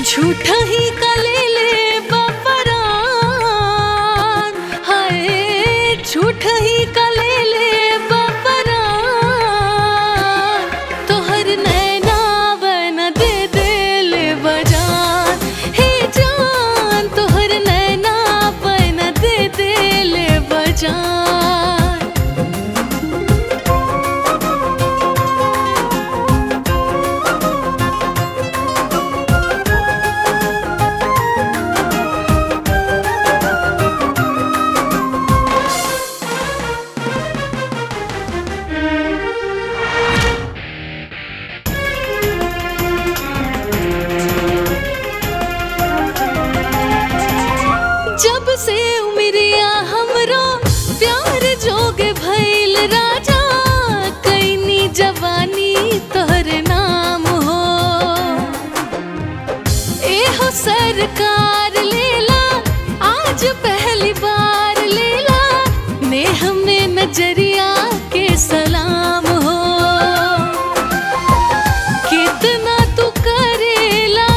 झूठा ही कलेले बपरान हाय झूठा ही कलेले बपरान तोहर नैना बन दे दिल बजान हे जान तोहर नैना बन दे दिल बजान जब से उमरिया हमरो प्यार जोग भइल राजा कैनी जवानी तोहर नाम हो एहो सरकार लेला आज पहली बार लेला नेह में नजरिया के सलाम हो कितना तू करेला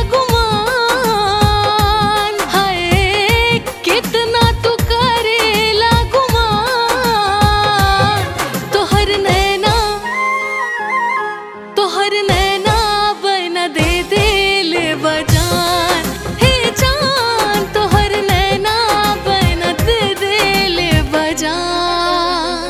गुमान हाय कितना तू करेला गुमान तोहर नैना तोहर नैना बना दे दिल बजान हे जान तोहर नैना बना दे दिल बजान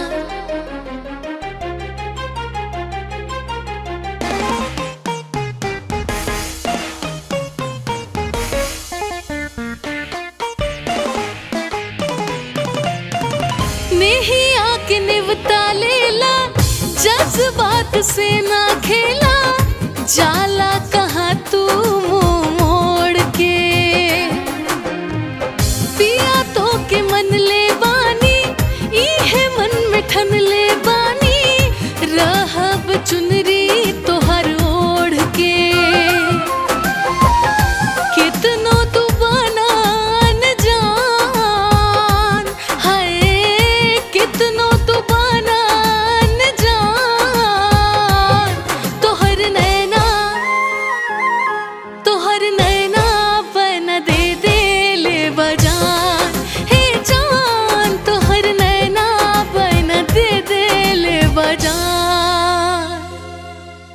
नहीं आके निवता लेला जज्बात से ना खेला जाला कहाँ तू मुंह मोड़ के पिया तो के मन ले बानी इहे मन में ठन ले बानी रहब चुनरी तोहर ओढ़ के कितनो तू बनान जान हाय कितनो तू बनान जान तोहर नैना तोहर नैना बन दे दिल बजान हे जान तोहर नैना बन दे दिल बजान